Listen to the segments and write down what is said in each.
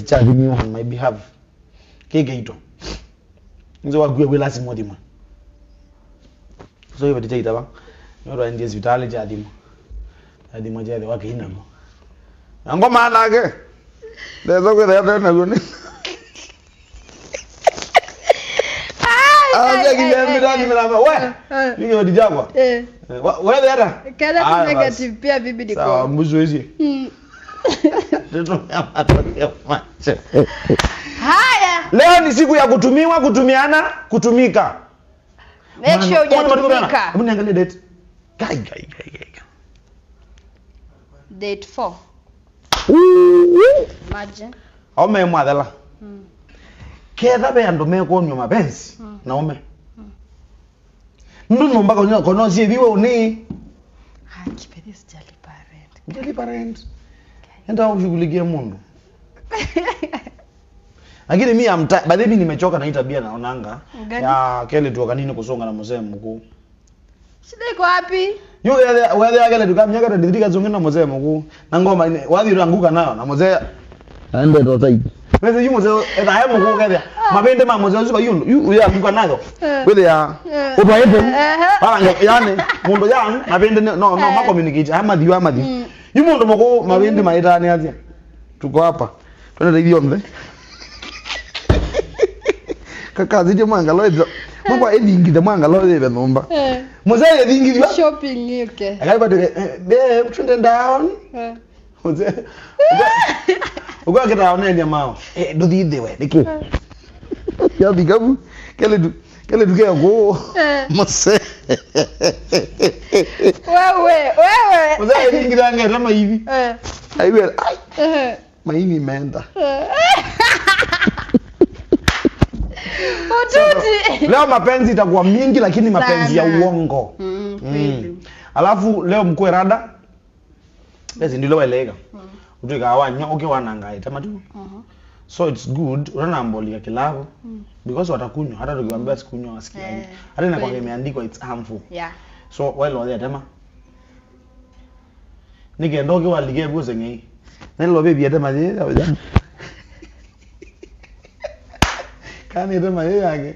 charge me on my behalf kekeito nze wague kwe lazima thima so ivo tichaita va nyorwa ndiye sivitali chathimo chathimo chethe wakeinago angoma anake ndeza kwitha naguo ni ajakiliambirathimilamba we nikioti chakwa Eh, wethe ata Kada tu Aya, basi. negative pia bibi ni sawa kwa. mbuzi wezie Mm. tutumia matokeo macho Haya, leo ni siku ya kutumiwa kutumiana kutumika make sure hujatumika. hebu niangalie date gai gai gai gai Date 4. Imagine. ome mwathela Mm. ketha be andu mekuonywa mapenzi na ume ndu nyumba konya kono ciithiwe uni Ah, kipedi sijalipa rent. ngelipa rent enda kushughulikia mundu lakini mi amta by the way, mi nimechoka na hii tabia naonanga Gani? ya kele tuoka nini kusonga na mzee mkuu Shida iko wapi? yo wethe wethe akele tukamnyaka tandithirika zonge na mzee mkuu na ngoma ine wathira anguka nayo na mzee ande to sai wethe yu mzee etha he mkuu kethe mabende ma mzee usuka yu yu ya anguka nayo Eh. wethe ya Eh. ubaete Eh. bala yani mundu yang mabende no no no Eh. ma communicate ama thiwa ama thi Mm. yu mundu mkuu mabende maitani atia tuko hapa twende ithio nthe kakazi mwanga loitha mwangwa ethingithe mwanga loithe thumba Eh. mzee ethingithwa Shopping yuke. akaibatike babe twende down Eh. mzee uko akitaonenia mao eh nduthithiwe niki yathikabu kele tu kele tukea ko Eh. mzee Wewe, wewe. mzee ethingitha ngeta maivi Eh. aiwe ai Eh. maini imeenda Ututi. leo mapenzi itakuwa mingi lakini mapenzi ya Sana. uongo Mm, Mm. kweli. alafu leo mkwe rada basi ndilo walega utuika wanya uke wanangai tamatu Mhm. so it's good unanambolika kilavu Mm. because watakunywa hata tukiwaambia sikunywa wasikiaje Eh, hata inakuwa kweli. imeandikwa it's harmful Yeah. so wale wale tema nikenda uke walike buze ngei nelo bebi atema je kani atema ye yake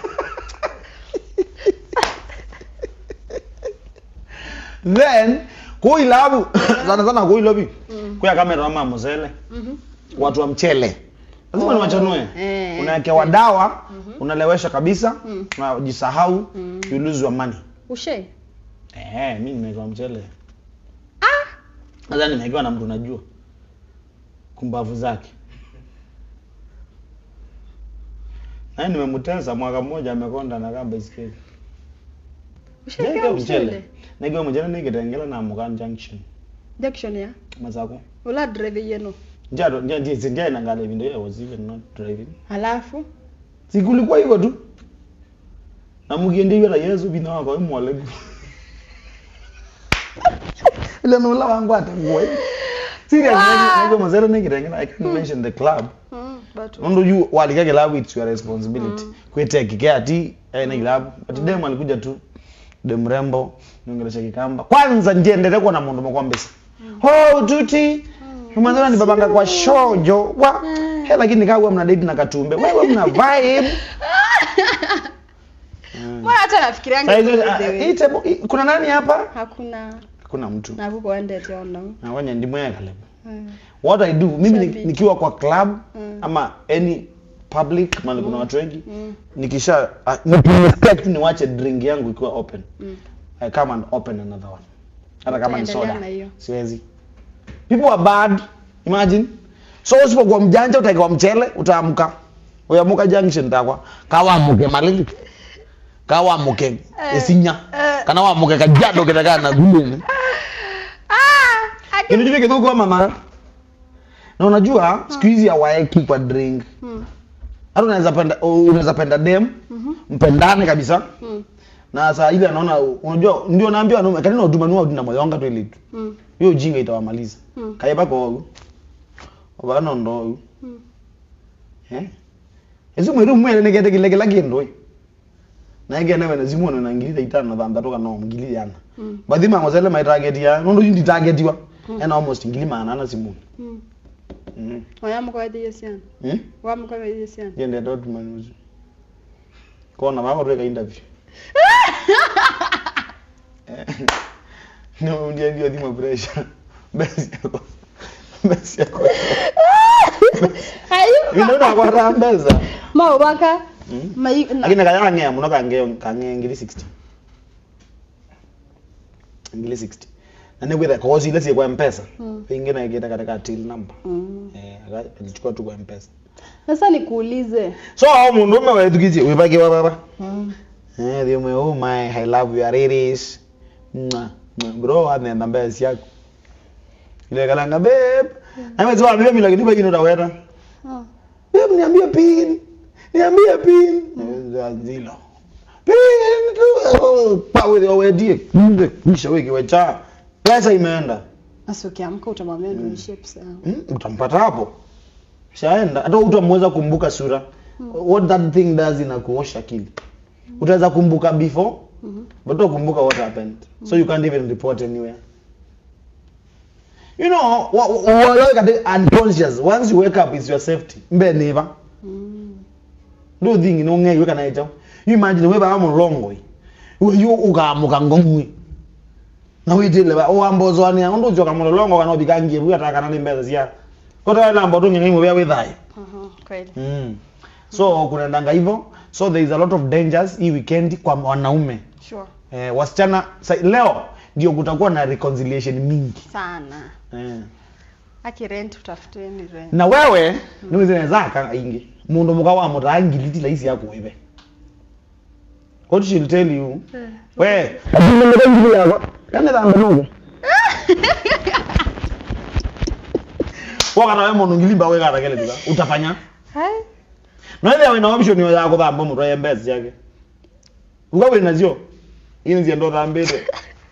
then kuilabu sana sana kuilobi Mm. kuya kamera mama muzele Mhm. watu wa mchele lazima Oh, ni wachanue eh, unawekewa dawa unalewesha kabisa Mm. unajisahau Mm. you lose your money Ushe. eh mimi nimewekewa mchele Ah. sasa nimewekewa na mtu najua kumbavu zake naye nimemtesa mwaka mmoja amekonda na kamba isikeli Ushawekewa Nigewa mchele. mchele nigewa mchele nikitengela na Mugan junction Junction ya. mazako Ula drive yenu. njado njadi singia inangala even though I was even not driving Halafu. sikulikuwa hivyo tu na mugiende na Yesu bina wako mwalegu ile nula wangu atangua serious Wow. nige mazero nikitengela I can mention the club Mm, but ndo you walika club it's your responsibility kwete care ati eh na club but dem alikuja tu dem rembo niongelesha kikamba kwanza ndiendelee kuwa na mundu mwakwambisa ho tuti mwanzo ni babanga kwa shojo wa he lakini kawa mna date na katumbe wewe mna vibe Mbona hata nafikirianga Saizo, hivyo ah, by the way. hii table- hii- kuna nani hapa Hakuna hakuna mtu nakuko endete ono. na wenye ndimwe kale Mm. what i do mimi ni- Shabiki. nikiwa kwa club Mm. ama any public mali kuna watu wengi Mm. nikisha ah, nikirespect niwache drink yangu ikiwa open Mm. I come and open another one hata kama ni Utaendelea soda na hiyo. siwezi people are bad imagine so usipokuwa mjanja utaekewa mchele utaamka uyamuka junction takwa kawamuke malili kawamuke esinya eh. kana wamuke kajado kitakana na guleni Ah, ati- kinijue kithuku mama na unajua siku hizi hawaeki kwa drink Mm. hata unaweza penda unaweza penda dem Mhm. mpendane kabisa Mm. na saa ile anaona unajua ndio naambia wanaume kanina utumanua na moyonga tu ile tu Mm. hiyo ujinga itawamaliza Mm. kaiba ko obana ndo Mm. eh ezo mweru mwere negete kile kila kindu eh na ige newe na zimu na ngili itana na thanda toka no ngili yana Mm. bathi mango zele my target ya ndo yindi target wa and almost ngili mana na zimu Mm. Mhm. Wayamukwathie ciana. Hmm? Wamukwathie ciana. Jende Dortmund uzi. Kona mama tuweka interview. No, ndio ndio dhima pressure. Basi yako. Basi yako. Ayu. Ino na kwa rambeza. Mau baka. Hmm? Mai Lakini kaya ngea muno kange kange ngili 60. Ngili 60. Na ne kwenda kozi ile si kwa M-Pesa. Mm. Pengine ingine katika till number. Mm. Eh, alichukua tu kwa M-Pesa. Sasa nikuulize. So hao mundu ume wetu kizi wibaki wa baba. Mm. Eh, ndio mwe oh my I love you Iris. Mwa. mwa, Bro anaenda mbele si yako. Ile kalanga babe. Na mimi zwa mimi lakini bado unaweza. Ah. Babe niambie pin. Niambie pin. Zilo. Pin tu. Oh, pa wewe wedie. Nde kisha wewe kiwacha. Pesa imeenda. Sasa ukiamka utamwambia nirudishie pesa yangu. Hmm, utampata hapo. Shaenda. Hata utamweza kumbuka sura. What that thing does inakuosha akili. Utaweza kumbuka before Mhm. but utakumbuka what happened. So you can't even report anywhere. You know, wa- wa- wa- like at unconscious. Once you wake up, it's your safety. Mbe never. Mm. Ndo thing no nge weka na ito. You imagine we ba mu wrong way. We you ukamuka ngomwe. Na we dile ba o ambozo ani ndo joka mu longo kana obikangie we ataka na mbeza sia. Kota wala amboto ngengi mu bya withai. Aha, kweli. Mm. So kunaendanga hivyo. So there is a lot of dangers hii weekend kwa wanaume. Sure. Eh, wasichana sa, leo ndio kutakuwa na reconciliation mingi. Sana. Eh. Aki rent utafuteni rent. Na wewe niwe zinaweza kanga ingi. Mundu muka wa mutangi litila isi yako wewe. What she'll tell you. We, ajime mbe ngili yako. Kana tanga nugo. Wakana wewe mundu ngilimba wewe kata kele tuka. Utafanya? Hai. No ile ina option yo yako thamba mundu ya mbezi yake. Ukawe nazio. Ini nzi ndo thambete.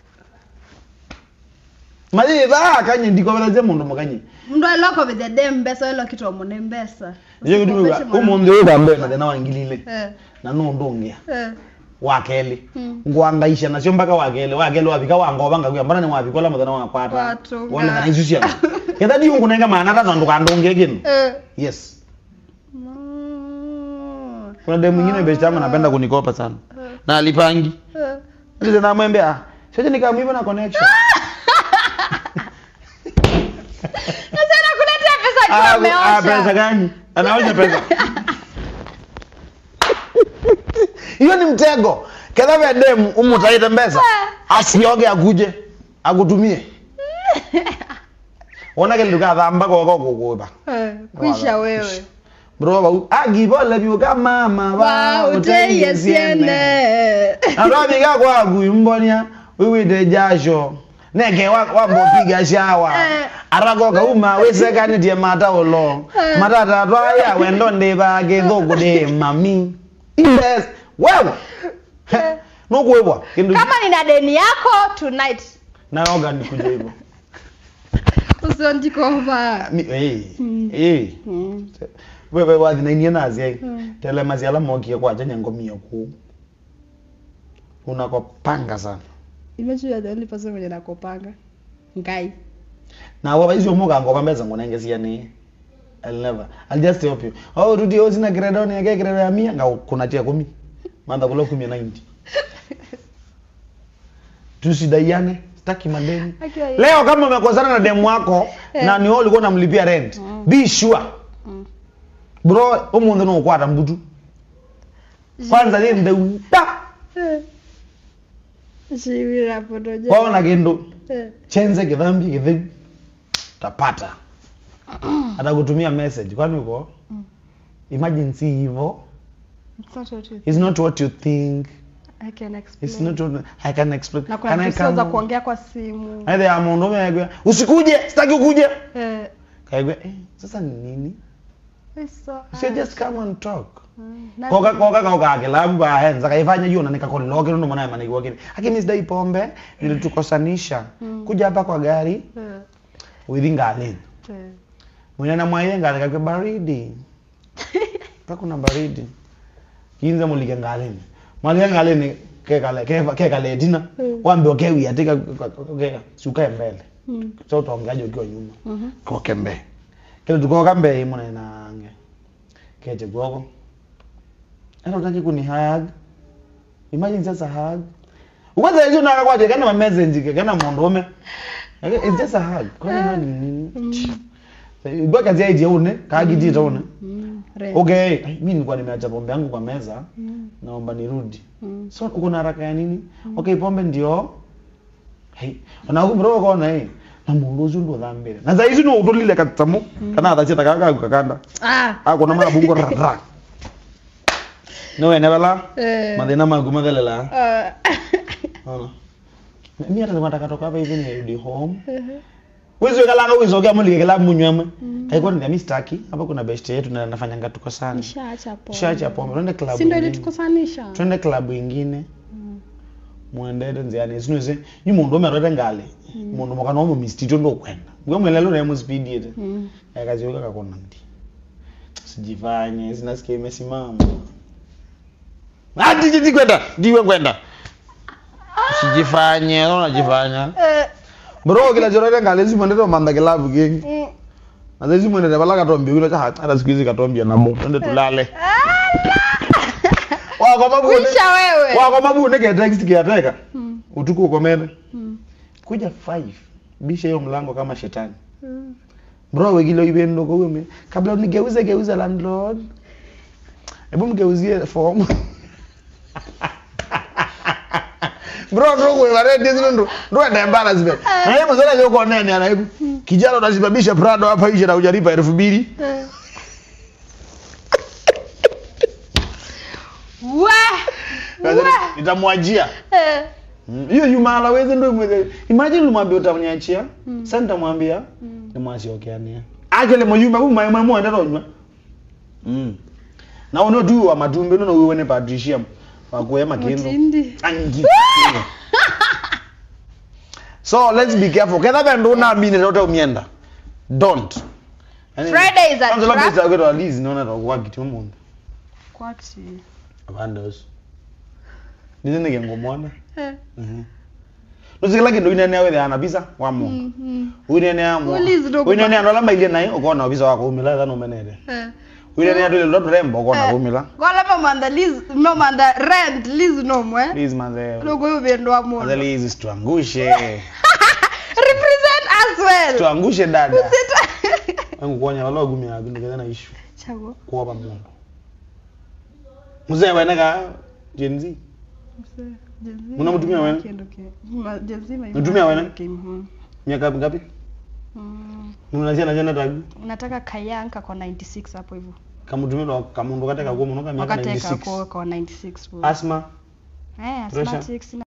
Maji dha kanye ndiko belaze mundu mukanye. Mndu aloko with the dem mbesa welo kitu omune mbesa. Ndio kitu Usikopeshe mwana- umundu wewe thambe na tena wangilile. Eh. Na no ndungia. Eh. wakeli Mm. ngwangaisha nacio mpaka wakeli wakeli wavika wangoba ngakuya mbona ni wavikola muthenya wakwata Watunga. wona kana icio ciana ketha diungu nenga mana ta tondu kandungie kinu Eh. yes Mm. kuna demu mwingine besti yangu anapenda kunikopa sana na alipangi Eh. ndio namwambia ah sasa nikamwiva na connection Sasa nakuletea pesa Ah, akiwa ah, ameosha. pesa gani anaosha pesa hiyo ni mtego ketha vya demu umutaite mbesa asioge akuje akutumie wona kele tukathamba koko kukuba Eh, Kwisha wewe. bro bau agibole biuka mama Wa uteye siene. Andobiga kwa kuimbonia wiwite jasho neke wambopiga shawa Eh. aragoka uma wisekanitie mata ulo Eh. matata twaya wendo ndibage thuku ndi mami imbes wewe Eh. nukwibwa kindu Kama nina deni yako tonight. naoga nikuja hivyo Usionjikova. Mi- eh Mm. eh Mm. wewe wathinainie nazi Mm. telemaciala mokie kwacha nyangomia kuu unakopanga sana Imagine you're the only person mwenye nakopanga. Ngai. na waba icio mugango bambeza ngunenge ciani I'll never. I'll just help you. Oh, rudi ozi na grade ni yake grade ya 100 nga kunatia 10. Manda kula 10 na 90. Tusidaiane, sitaki madeni. Akiwa yeye. Leo kama umekosana na demu wako Eh. na ni wewe ulikuwa unamlipia rent, Mm. be sure. Mm. Bro, umuntu no kwata mbutu. Kwanza ni ndeuta. Eh. Shiwira podoja. Kwaona kindu Eh. chenze kidhambi kidhibu tapata atakutumia message kwani uko Mm. imagine si hivyo It's not what you it's not what you think I can explain. it's not what I can explain na Can kuna I vitu za come? kuongea kwa simu. Aidha ya mundu umegwe usikuje sitaki ukuje Eh. kaigwe eh, sasa ni nini It's so you should just come and talk Mm. Na- koka koka koka kilabu ba henza kaifanya hiyo na nikakolilo kile ndo maana maana kwa kile akimi sidai pombe nilitukosanisha Mm. kuja hapa kwa gari Eh. within galeni Eh. mwenye na mwaye ngale kakwe baridi kakuna baridi kinza mulike ngaleni mwalike ngaleni ke kale ke ke kale dina Mm. wambe ke wi atika ke suka mbele Mm. so utaongeaje ukiwa nyuma Mhm. kwa kembe kile tukoka mbei muna nange kete goko ana utaki kuni hug imagine just a hug ukwanza hizo naka kwaje kana ma message kana mondome it's just a hug kwani hug ni nini Igwa kazi ya ije une kagiti itaone Mm. Re. okay ai, mimi nilikuwa nimeacha pombe yangu kwa meza Mm. naomba nirudi Mm. so uko na haraka ya nini okay pombe ndio hey na bro kona hey na mundu ucio ndo thambire na za ici no utulile katsamu kana athacheta kaka kakanda Ah. akona mana bungo rara no ene bala Eh. mathina maku mathelela Ah. ona mimi hata nataka toka hapa hivi nirudi home Wizo kalanga wizo kama mulike kala munywame. Haikuwa ni mimi sitaki. Hapa kuna best yetu na nafanyanga tuko sana. Nishaacha pombe. Tushaacha pombe. Twende club. Si ndio ingine. ilitukosanisha? Twende club ingine. Mm. Muendete nziani. Sinose ni mundu omerete ngale. Mundu mukana omo mistito ndo kwenda. Ngwe mwelelo na mu speed yete. Mm. Akaziweka kakona ndi. Sijifanye, sinasikia imesimama. Ati jiti kwenda, ndiwe kwenda. Sijifanye, unajifanya. Eh. Bro kila jorore ngale simwendete manda kilabu kingi. Mm. Sasa hizi mwende bala katombi ulo cha hata siku hizi katombi na moto twende tulale. Wako mabune. Kuisha wewe. Wako mabune ke text kiateka. Mm. Utuku ukomene. Mm. Kuja 5. Bisha hiyo mlango kama shetani. Mm. Bro we kilo ibe ndo kwa wewe. Kabla unigeuze geuza landlord. Hebu mgeuzie form. Bro ndo kwa wale ndizo ndo ndo enda embarrassment. Na yeye mzee yuko nene anaibu. Kijana unasibabisha Prado hapa nje na hujalipa elfu mbili. Eh. Wa. Wa. Nitamwajia. Eh. Mm, hiyo yumala weze ndo mweze imagine ulimwambia utamnyachia Mm. sasa nitamwambia Mm. nimwachiokeania akele moyuma bu mai mai mwenda ronywa mm na ono tu wa matumbe no wewe ne patricium wa kuema kendo Mutindi. angi so let's be careful kedha bendo na mine zote umienda don't Yaani, Friday is a kwanza labda trap. za kwenda lizi naona kwa kitu mundu Kwati. abandos nizene ngengomona Eh. Mhm. Nusikila kindu inene wethe ana visa wa mu. Mm. Mm. Uinene amu. Ulizi ndo Uinene ando lama ile nayo ukona visa wako umila thano menede. Eh. Uinene ando ile rembo ukona Eh. umila. Gola mamanda Liz, no manda rent Liz no mwe. Please manze. Logo yo bendo wa Manze mono. Liz situangushe. Represent as well. Tuangushe dada. Usita. Wangu kuonya wala gumi ya bindu kana issue. Chago. Kuoba mundu. Mzee wene ka Gen Z. Unamtumia wewe? Unatumia wewe? Miaka ngapi? Unanazia na jana tagu. Unataka kayanka kwa 96 hapo hivyo. Kamutumia kamundu kateka kwa munoka miaka Wakateka 96. kwa kwa 96 bro. Asma. Eh, pressure. asthmatics